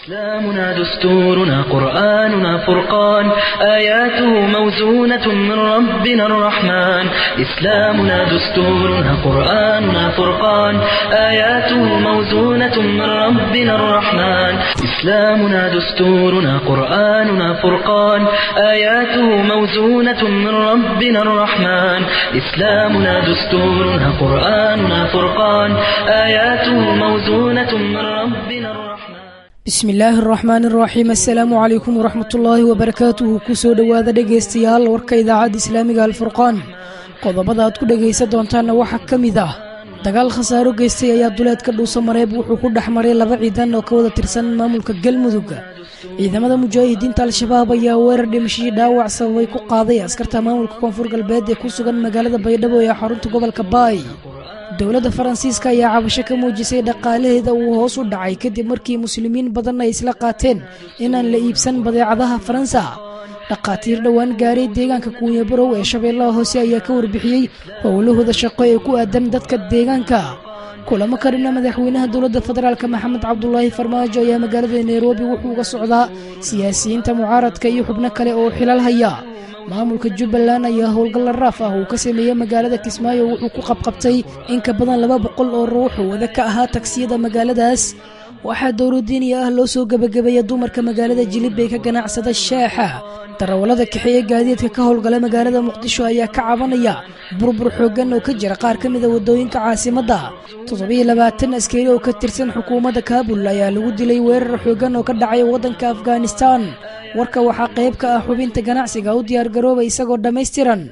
إسلامنا دستورنا قرآننا فرقان آياته موزونة من ربنا الرحمن إسلامنا دستورنا قرآننا فرقان آياته موزونة من ربنا الرحمن إسلامنا دستورنا قرآننا فرقان آياته موزونة من ربنا الرحمن إسلامنا دستورنا قرآننا فرقان آياته موزونة من ربنا الرحمن bismi illaahi araxmaan araxiim assalaamu calaykum waraxmatullaahi wabarakaatuhu kusoo dhowaada dhegaystayaal warka idaacadda islaamiga alfurqaan qodobada aad ku dhegaysan doontaanna waxaa ka mid ah dagaal khasaaro geystay ayaa duleedka dhuuso mareeb wuxuu ku dhex maray laba ciidan oo ka wada tirsan maamulka galmudug ciidamada mujaahidiinta al-shabaab ayaa weerar dhimashadii dhaawac sababay ku qaaday askarta maamulka koonfur galbeed ee ku sugan magaalada baydhabo ee xarunta gobolka baay dowladda faransiiska ayaa cabasho ka muujisay dhaqaalaheeda uu hoos u dhacay kadib markii muslimiin badan ay isla qaateen inaan la iibsan badeecadaha faransa dhaqaatiir dhowaan gaaray deegaanka kuunyabarow ee shabeellaha hoose ayaa ka warbixiyey howlahooda shaqo ee ku aadan dadka deegaanka kulamo ka dhina madaxweynaha dowladda federaalk maxamed cabdulaahi farmaajo ayaa magaalada nairobi wuxuu uga socdaa siyaasiyiinta mucaaradka iyo xubno kale oo xilal haya maamulka jubbaland ayaa howlgalla raaf ah uu ka sameeyey magaalada kismaayo wuxuu ku qabqabtay in ka badan laba boqol oo ruux oo wada ka ahaa tagsiyada magaaladaas waxaa dowladiiniya ah loo soo gebagabeeya dumarka magaalada jilib ee ka ganacsada shaaxa darawallada kaxeeye gaadiidka ka howlgala magaalada muqdisho ayaa ka cabanaya burbur xooggan oo ka jira qaar ka mida waddooyinka caasimadda toddobiyo labaatan askari oo ka tirsan xukuumadda kaabul ayaa lagu dilay weerar xooggan oo ka dhacay waddanka afghanistan warka waxaa qayb ka ah xubinta ganacsiga u diyaargarooba isagoo dhammaystiran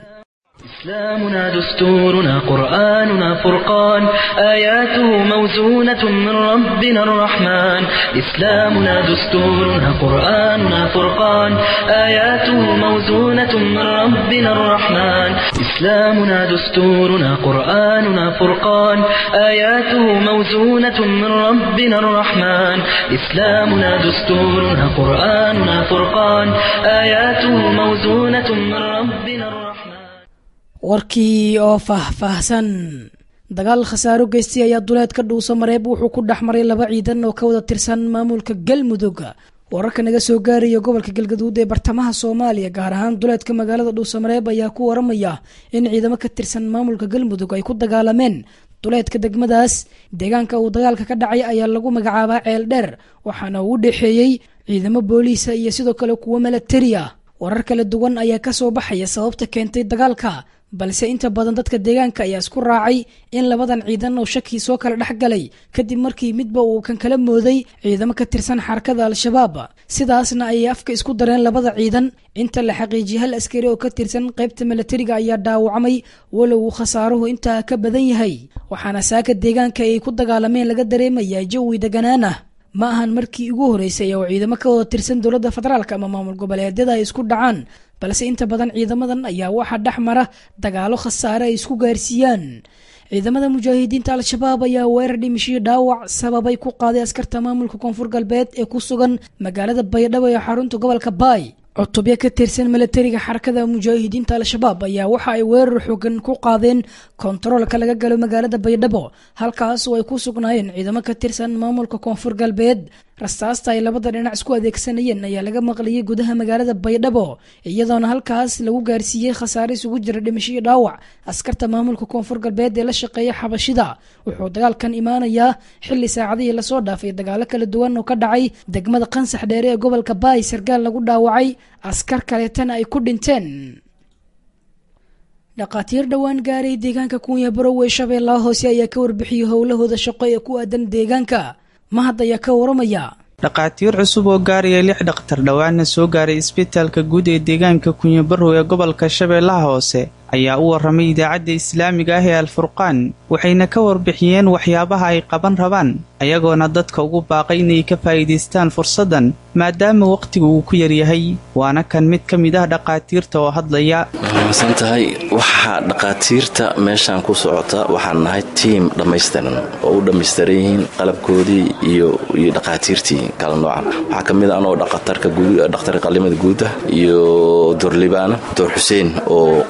إسلامنا دستورنا قرآننا فرقان آياته موزونة من ربنا الرحمن إسلامنا دستورنا قرآننا فرقان آياته موزونة من ربنا الرحمن إسلامنا دستورنا قرآننا فرقان آياته موزونة من ربنا الرحمن إسلامنا دستورنا قرآننا فرقان آياته موزونة من ربنا الرحمن warkii oo faahfaahsan dagaal khasaaro geystay ayaa duleedka dhuuso mareeb wuxuu ku dhex maray laba ciidan oo ka wada tirsan maamulka galmudug wararka naga soo gaaraya gobolka galgaduud ee bartamaha soomaaliya gaar ahaan duleedka magaalada dhuuso mareeb ayaa ku waramaya in ciidamo ka tirsan maamulka galmudug ay ku dagaalameen duleedka degmadaas deegaanka uu dagaalka ka dhacay ayaa lagu magacaabaa ceel dheer waxaana uu u dhexeeyey ciidamo booliisa iyo sidoo kale kuwo milatari ah warar kala duwan ayaa kasoo baxaya sababta keentay dagaalka balse inta badan dadka deegaanka ayaa isku raacay in labadan ciidan oo shakii soo kala dhex galay kadib markii midba uu kan kala mooday ciidamo ka tirsan xarakada al-shabaab sidaasna ayay afka isku dareen labada ciidan inta la xaqiijiyay hal askari oo ka tirsan qaybta milatariga ayaa dhaawacmay walow uu khasaaruhu intaa ka badan yahay waxaana saaka deegaanka ay ku dagaalameen laga dareemayaa jawi deganaan ah ma ahan markii ugu horeysay oo ciidamo ka wada tirsan dowladda federaalk ama maamul goboleedyada ay isku dhacaan balse inta badan ciidamadan ayaa waxaa dhex mara dagaalo khasaare ay isku gaarsiiyaan ciidamada mujaahidiinta al-shabaab ayaa weerar dhimishii dhaawac sababay ku qaaday askarta maamulka koonfur galbeed ee ku sugan magaalada baydhabo ee xarunta gobolka baay cutubyo ka tirsan milatariga xarakada mujaahidiinta al-shabaab ayaa waxa ay weerar xoogan ku qaadeen kontaroolka laga galo magaalada baydhabo halkaas oo ay ku sugnaayeen ciidamo ka tirsan maamulka koonfur galbeed rastaasta ay labada dhinac isku adeegsanayeen ayaa laga maqliyey gudaha magaalada baydhabo iyadoona halkaas lagu gaarsiiyey khasaare isugu jira dhimashii dhaawac askarta maamulka koonfur galbeed ee la shaqeeya xabashida wuxuu dagaalkan imaanayaa xili saacadihii lasoo dhaafay dagaalo kala duwan oo ka dhacay degmada qansax dheere ee gobolka baay sargaal lagu dhaawacay askar kaleetana ay ku dhinteen dhaqaatiir dhowaan gaaray deegaanka kuunya barow ee shabeellaha hoose ayaa ka warbixiyey howlahooda shaqo ee ku aadan deegaanka mahad ayaa ka waramaya dhaqaatiir cusub oo gaaraya lix dhakhtar dhowaana soo gaaray isbitaalka guud ee deegaanka kunyabarow ee gobolka shabeellaha hoose ayaa u warramay idaacadda islaamiga ah ee alfurqaan waxayna ka warbixiyeen waxyaabaha ay qaban rabaan ayagoona dadka ugu baaqay inay ka faa'iidaystaan fursaddan maadaama wakhtigu uu ku yaryahay waana kan mid ka mid ah dhaqaatiirta oo hadlaya san tahay waxaa dhaqaatiirta meeshaan ku socota waxaan nahay tiim dhammaystiran oo u dhammaystiran yihiin qalabkoodii iyo dhaqaatiirtii kala nooca waxaa ka mid a anoo dhaqtarka qalimada guuda iyo doorlibaana door xuseen oo qaabilsan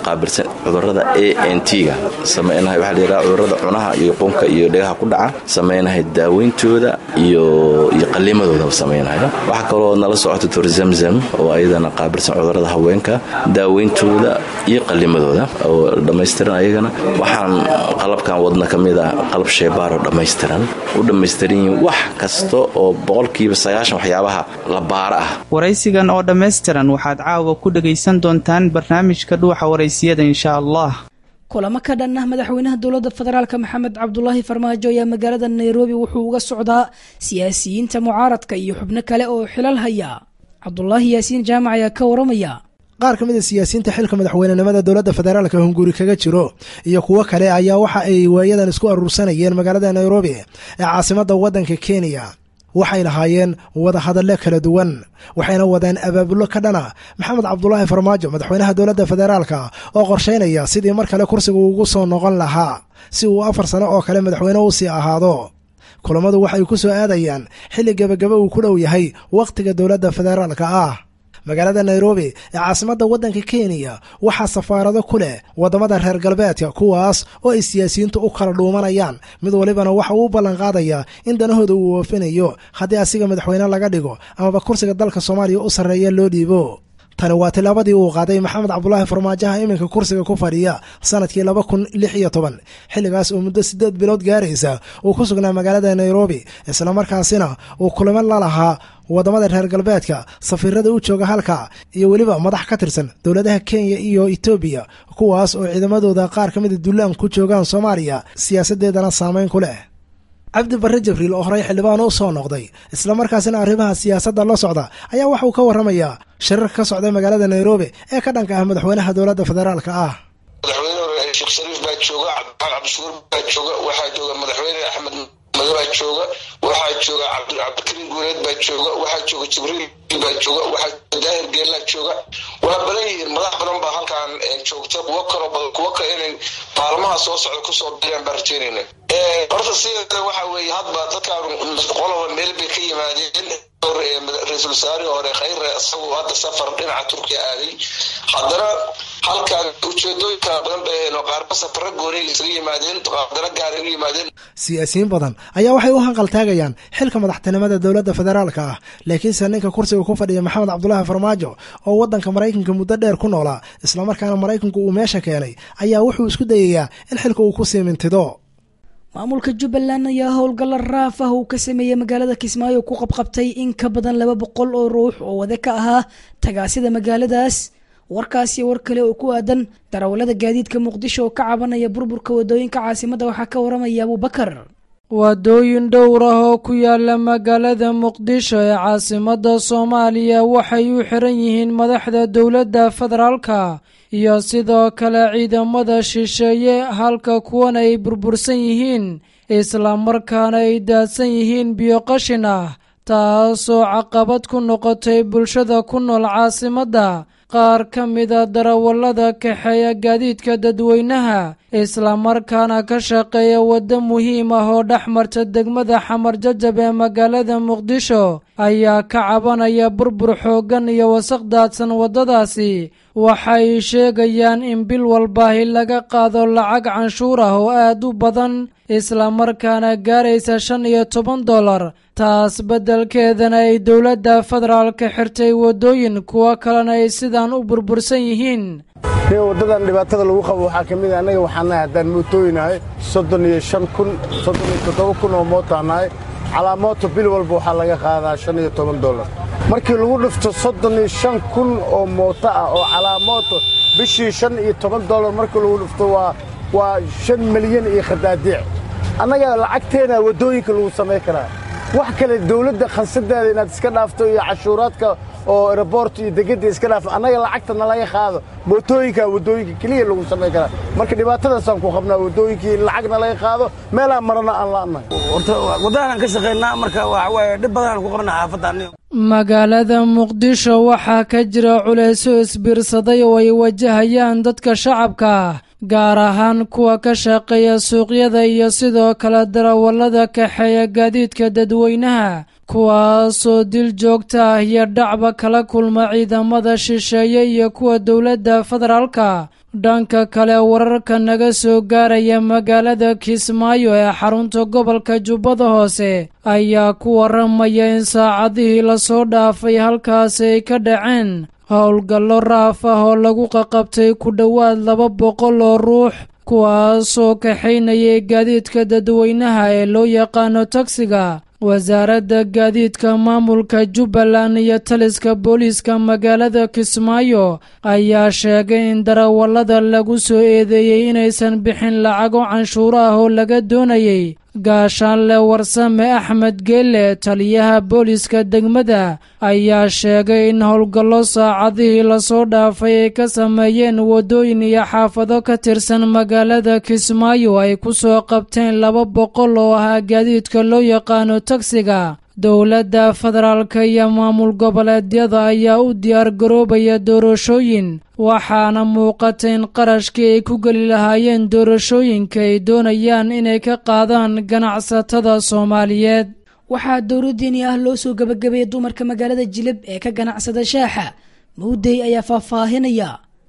cudurada a n t-ga samaynahay waxaa la yidhaha cudurada cunaha iyo qunka iyo dhegaha ku dhaca samaynahay daaweyntooda iyo iyo qallimadooda samaynayo waxaa kaloo nala socota tor zamzam oo ayadana qaabilsan cudurada haweenka daaweyntooda iyo qallimadooda oo dhammaystiran ayagana waxaan qalabkan wadna ka mid ah qalab sheebaaroo dhammaystiran u dhammaystiran yihiin wax kasta oo boqolkiiba sagaashan waxyaabaha la baara ah waraysigan oo dhammaystiran waxaad caawa ku dhegaysan doontaan barnaamijka dhuuxa waraysiyada insha allah kulamo ka dhan ah madaxweynaha dowladda federaalk maxamed cabdulaahi farmaajo ayaa magaalada nairobi wuxuu uga socdaa siyaasiyiinta mucaaradka iyo xubno kale oo xilal haya cabdulaahi yaasiin jaamac ayaa ka waramaya qaar ka mid a siyaasiyiinta xilka madaxweynenimada dowladda federaalka hunguri kaga jiro iyo kuwo kale ayaa waxa ay waayadan isku aruursanayeen magaalada nairobi ee caasimadda waddanka kenya waxay lahaayeen wadahadalle kala duwan waxayna wadeen abaabulo ka dhana maxamed cabdulaahi farmaajo madaxweynaha dowladda federaalka oo qorshaynaya sidii mar kale kursiga ugu soo noqon lahaa si uu afar sano oo kale madaxweyne u sii ahaado kulammadu waxay ku soo aadayaan xilli gebagaba uu ku dhow yahay wakhtiga dowladda federaalka ah magaalada nairobi ee caasimadda waddanka kenya waxaa safaarado ku leh waddamada reer galbeedka kuwaas oo ay siyaasiyiintu u kala dhuumanayaan mid walibana waxa uu u ballanqaadayaa in danahooda uu oofinayo haddii asiga madaxweyne laga dhigo amaba kursiga dalka soomaaliya u sarreeya loo dhiibo tani waa tilaabadii uu qaaday maxamed cabdulaahi farmaajaha iminka kursiga ku fadhiya sanadkii laba kun lix iyo toban xilligaas oo muddo siddeed bilood gaaraysa uu ku sugnaa magaalada nairobi islamarkaasina uu kulamo la lahaa waddamada reer galbeedka safiirada u jooga halka iyo weliba madax ka tirsan dowladaha kenya iyo etoobiya kuwaas oo ciidamadooda qaar ka mida dullaan ku joogaan soomaaliya siyaasaddeedana saameyn ku leh cabdi barre jibriil oo horey xildhibaan u soo noqday islamarkaasina arrimaha siyaasadda la socda ayaa waxa uu ka warramayaa shirarka ka socda magaalada nairobi ee ka dhanka ah madaxweynaha dowladda federaalka ah madaxweyne hore sheekh shariif baa jooga cabdiraxmaan cabdishukuur baa jooga waxaa jooga madaxweyne axmed mado baa jooga waxaa jooga cabdikariim guureed baa jooga waxaa jooga jibriil baa jooga waxaa daahir geellaa jooga waa badan yihiin madax badan baa halkan joogta kuwo kaloo badan kuwo kale inay maalmaha soo socda kusoo biraan baan rajeynayna horta sideeda waxa weeye hadba dadkaan qoloba meel bay ka yimaadeen ra-iisul wasaarihii hore khayre isagu hadda safar dhinaca turkiya aaday haddana halkan ujeedooyin kala badan bay aheen oo qaarba safara gooniga isaga yimaadeen haddana gaaray u yimaadeen siyaasiyiin badan ayaa waxay u hanqaltaagayaan xilka madaxtinimada dowladda federaalka ah laakiinse ninka kursiga ku fadhiya maxamed cabdulaahi farmaajo oo waddanka maraykanka muddo dheer ku noolaa islamarkaana maraykanku uu meesha keenay ayaa wuxuu isku dayayaa in xilka uu ku sii mintido maamulka jubbaland ayaa howlgalla raaf ah uu ka sameeyey magaalada kismaayo ku qabqabtay in ka badan laba boqol oo ruux oo wada ka ahaa tagaasida magaaladaas warkaasiyo war kale oo ku aadan darawallada gaadiidka muqdisho oo ka cabanaya burburka wadooyinka caasimadda waxaa ka waramaya abuubakar waddooyin dhowr ah oo ku yaala magaalada muqdisho ee caasimadda soomaaliya waxay u xiran yihiin madaxda dowladda federaalka iyo sidoo kale ciidamada shisheeye halka kuwan ay burbursan yihiin islamarkaana ay daadsan yihiin biyo qashin ah taasoo caqabad ku noqotay bulshada ku nool caasimadda qaar ka mida darawallada kaxeeya gaadiidka dadweynaha islamarkaana ka shaqeeya waddo muhiim ah oo dhex marta degmada xamar jajab ee magaalada muqdisho ayaa ka cabanaya burbur xooggan iyo wasaq daadsan waddadaasi waxay sheegayaan in bil walbaahi laga qaado lacag canshuur ah oo aad u badan islamarkaana gaaraysa shan iyo toban dollar taas beddelkeedana ay dowladda federaalka xirtay waddooyin kuwo kalena ay sidaan u burbursan yihiin waddadan dhibaatada lagu qabo waxaa ka mid a annaga waxaan nahay haddaan mootooyinahay soddon iyo shan kun soddon iyo toddoba kun oo mootaan nahay calaamooto bil walba waxaa laga qaadaa shan iyo toban dollar markii lagu dhifto soddon iyo shan kun oo mooto ah oo calaamooto bishii shan iyo toban dollar markii lagu dhifto waa waa shan milyan iyo khadaadiic annaga lacagteena waddooyinka lagu samayn karaa wax kale dawladda khansadeeda inaad iska dhaafto iyo cashuuraadka oo aeroboort iyo degedda iska dhaafto annaga lacagta nalaga qaado mootooyinka waddooyinka keliya lagu samayn karaa marka dhibaatadaasaan ku qabnaa waddooyinkii in lacag nalaga qaado meelaan marana aan la'nahay horta waddadaanaan ka shaqaynaa marka waxa waaye dhib badanaan ku qabnaa xaafadda magaalada muqdisho waxaa ka jira culayso isbiirsaday oo ay wajahayaan dadka shacabka ah gaar ahaan kuwa ka shaqeeya suuqyada iyo sidoo kale darawallada kaxeeya gaadiidka dadweynaha kuwaasoo dil joogta ah iyo dhacba kala kulma ciidamada shisheeye iyo kuwa dowladda federaalka dhanka kale wararka naga soo gaaraya magaalada kismaayo ee xarunta gobolka jubbada hoose ayaa ku waramaya in saacadihii lasoo dhaafay halkaasi ay ka dhaceen howlgallo raaf ah oo lagu qaqabtay ku dhowaad laba boqol oo ruux kuwaasoo kaxaynayay gaadiidka dadweynaha ee loo yaqaano tagsiga wasaaradda gaadiidka maamulka jubbaland iyo taliska booliiska magaalada kismaayo ayaa sheegay in darawallada lagu soo eedeeyey inaysan bixin lacago canshuuro ah oo laga doonayay gaashaanle warsame axmed geelle taliyaha booliiska degmada ayaa sheegay in howlgallo saacadihii lasoo dhaafay ay ka sameeyeen waddooyin iyo xaafado ka tirsan magaalada kismaayo ay ku soo qabteen laba boqol oo ahaa gaadiidka loo yaqaano tagsiga dowladda federaalka iyo maamul goboleedyada ayaa u diyaar garoobaya doorashooyin waxaana muuqata in qarashkii ay ku geli lahaayeen doorashooyinka ay doonayaan inay ka qaadaan ganacsatada soomaaliyeed waxaa dowladdiini ah loo soo gabagabeeyey dumarka magaalada jilib ee ka ganacsada shaaxa mawdey ayaa faahfaahinaya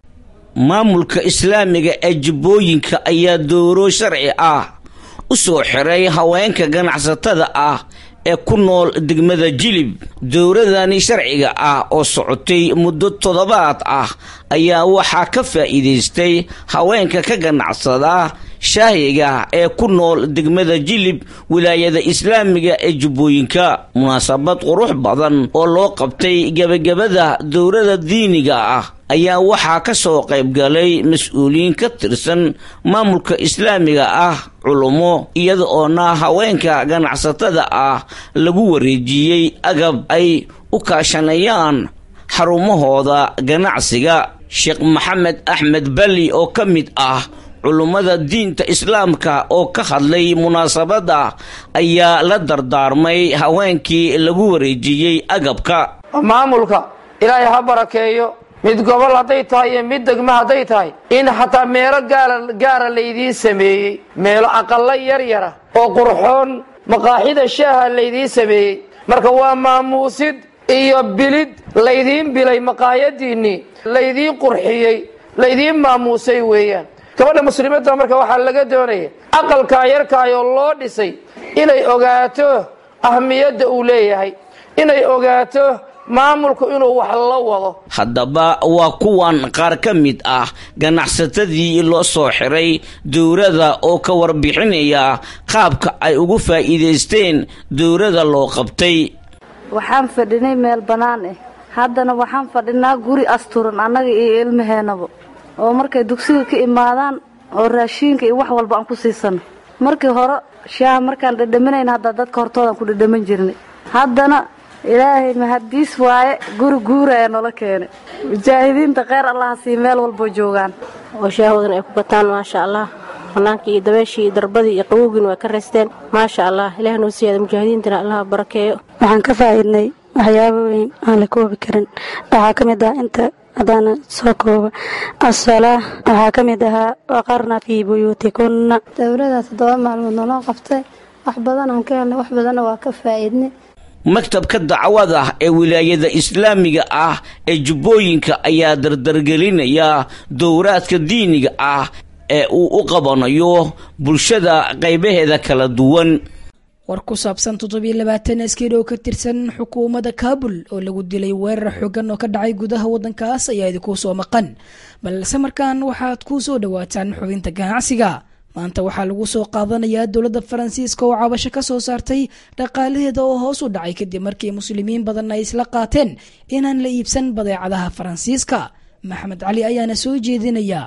maamulka islaamiga ee jubbooyinka ayaa dooro sharci ah u soo xiray haweenka ganacsatada ah ee ku nool degmada jilib dowladani sharciga ah oo socotay muddo toddobaad ah ayaa waxaa ka faa'iidaystay haweenka ka ganacsada shaahiga ee ku nool degmada jilib wilaayada islaamiga ee jubbooyinka munaasabad qurux badan oo loo qabtay gebagabada dowlada diiniga ah ayaa waxaa ka soo qaybgalay mas-uuliyiin ka tirsan maamulka islaamiga ah culummo iyada oona haweenka ganacsatada ah lagu wareejiyey agab ay u kaashanayaan xarumahooda ganacsiga sheekh maxamed axmed bali oo ka mid ah culummada diinta islaamka oo ka hadlay munaasabadda ayaa la dardaarmay haweenkii lagu wareejiyey agabka maamulka ilaahay ha barakeeyo mid gobol hadday tahay iyo mid degmo hadday tahay in xataa meelo gaara laydiin sameeyey meelo aqallo yar yara oo qurxoon maqaaxida shaaha laydiin sameeyey marka waa maamuusid iyo bilid laydiin bilay maqaayadiinnii laydiin qurxiyey laydiin maamuusay weeyaan gabadha muslimadda marka waxaa laga doonaya aqalkaa yarkaayoo loo dhisay inay ogaato ahmiyadda uu leeyahay inay ogaato maamulku inuu wax la wado haddaba waa kuwan qaar ka mid ah ganacsatadii loo soo xiray dowladda oo ka warbixinaya qaabka ay ugu faa'iidaysteen dowladda loo qabtay waxaan fadhinay meel bannaan ah haddana waxaan fadhinaa guri asturan annaga iyo ilmaheennaba oo markay dugsiga ka imaadaan oo raashiinka iyo wax walba aan ku siisano markii hore shaaha markaan dhadhaminayna hadda dadka hortoodaan ku dhadhamin jirnay haddana ilaahay mahadiis waaye guri guura ee nola keenay mujaahidiinta kheyr allaha sii meel walboo joogaan oo shaahoodan ay ku bataan maasha allah bannaankii iyo dabeeshii iyo darbadii iyo qabowgiina waa ka raysteen maasha allah ilaah noo siyaada mujaahidiintana allaha barakeeyo waxaan ka faa'iidnay waxyaabo weyn aan la koobi karin waxaa ka mid ah inta haddaana soo kooba asalaa waxaa ka mid ahaa waqarna fii buyuutikunna dowlada toddoba maalmood naloo qabtay wax badan aan ka helnay wax badanna waa ka faa'iidnay maktabka dacwada ee wilaayada islaamiga ah ee jubbooyinka ayaa dardargelinaya dowraadka diiniga ah ee uu u qabanayo bulshada qaybaheeda kala duwan war ku saabsan toddobiyo labaatan askari oo ka tirsan xukuumadda kaabul oo lagu dilay weerar xoogan oo ka dhacay gudaha waddankaas ayaa idinkuu soo maqan balse markaan waxaad ku soo dhowaataan xubinta ganacsiga maanta waxaa lagu soo qaadanayaa dowladda faransiiska oo cabasho ka soo saartay dhaqaalaheeda oo hoos u dhacay kadib markii muslimiin badan ay isla qaateen inaan la iibsan badeecadaha faransiiska maxamed cali ayaana soo jeedinaya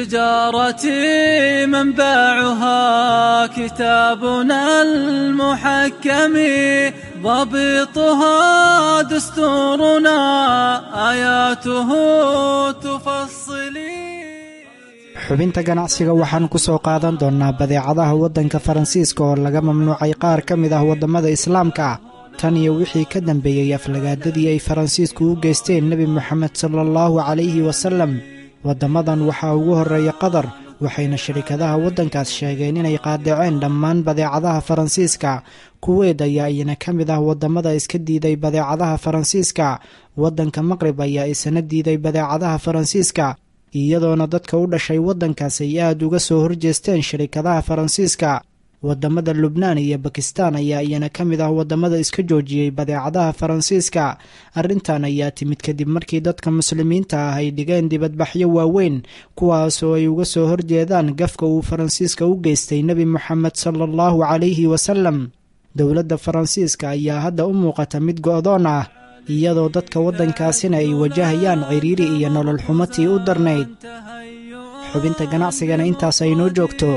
تجارتي منبعها كتابنا المحكم ضبطها دستورنا آياته تفصلي xubinta ganacsiga waxaan ku soo qaadan doonnaa badeecadaha waddanka faransiiska oo laga mamnuucay qaar ka mid ah waddamada islaamka ah tan iyo wixii ka dambeeyey aflagaadadii ay faransiisku u geysteen nebi moxamed sala allahu calayhi wasallam waddamadan waxaa ugu horreeya qatar waxayna shirikadaha waddankaas sheegeen inay qaadaceen dhammaan badeecadaha faransiiska kuweed ayaa iyana ka mid ah waddamada iska diiday badeecadaha faransiiska waddanka maqrib ayaa isana diiday badeecadaha faransiiska iyadoona dadka u dhashay waddankaas ay aada uga soo horjeesteen shirikadaha faransiiska waddamada lubnaan iyo bakistaan ayaa iyana ka mid ah waddamada iska joojiyey badeecadaha faransiiska arrintan ayaa timid kadib markii dadka muslimiinta ah ay dhigeen dibadbaxyo waaweyn kuwaas oo ay uga soo horjeedaan gafka uu faransiiska u geystay nebi moxamed sala allahu calayhi wasalam dowladda faransiiska ayaa hadda u muuqata mid go'doon ah iyadoo dadka waddankaasina ay wajahayaan ciriiri iyo nolol xumatii u darnayd xubinta ganacsigana intaas ay noo joogto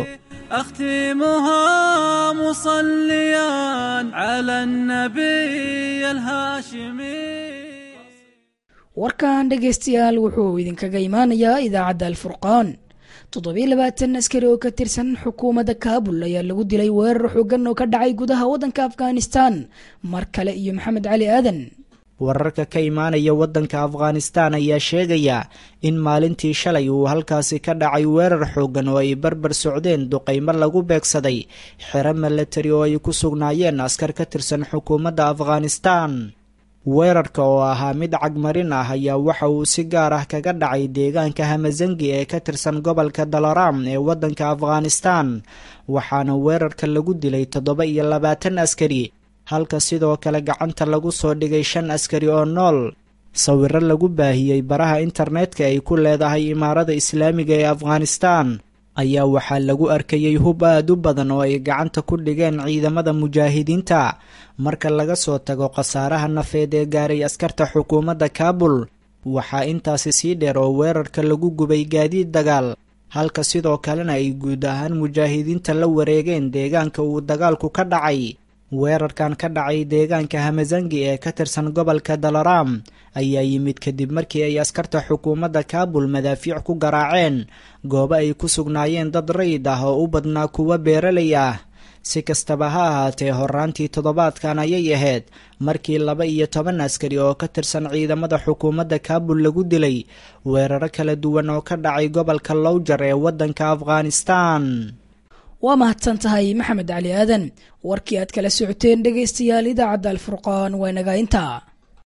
أختمها مصليا على النبي الهاشمي warkan dhegaystayaal wuxuu idinkaga imaanayaa idaacadda alfurqaan toddobiyo labaatan askari oo ka tirsan xukuumadda kaabul ayaa lagu dilay weerar xoogan oo ka dhacay gudaha waddanka afghanistan mar kale iyo maxamed cali aadan wararka ka imaanaya waddanka afghanistaan ayaa sheegaya in maalintii shalay uu halkaasi ka dhacay weerar xooggan oo ay barbar socdeen duqaymo lagu beegsaday xero milatari oo ay ku sugnaayeen askar ka tirsan xukuumadda afghanistaan weerarka oo ahaa mid cagmarin ah ayaa waxa uu si gaar ah kaga dhacay deegaanka hamazangi ee ka tirsan gobolka dalaram ee waddanka afghanistaan waxaana weerarka lagu dilay toddoba iyo labaatan askari halka sidoo kale gacanta lagu soo dhigay shan askari oo nool sawiro lagu baahiyey baraha internetka ay ku leedahay imaarada islaamiga ee afghanistaan ayaa waxaa lagu arkayey hub aad u badan oo ay gacanta ku dhigeen ciidamada mujaahidiinta marka laga soo tago khasaaraha nafeed ee gaaray askarta xukuumadda kaabul waxaa intaasi sii dheer oo weerarka lagu gubay gaadiid dagaal halka sidoo kalena ay guud ahaan mujaahidiinta la wareegeen deegaanka uu dagaalku ka dhacay weerarkan ka dhacay deegaanka hamazangi ee ka tirsan gobolka dalaram ayaa yimid kadib markii ay askarta xukuumadda kaabul madaafiic ku garaaceen goobo ay ku sugnaayeen dad rayid ah oo u badnaa kuwa beeralay ah si kastaba ha ahaatee horaantii toddobaadkan ayay ahayd markii laba iyo toban askari oo ka tirsan ciidamada xukuumadda kaabul lagu dilay weeraro kala duwan oo ka dhacay gobolka lowjar ee waddanka afghanistan waa mahadsan tahay maxamed cali aadan warkii aad kala socoteen dhegaystayaal idaacadda alfurqaan waa nagaa intaa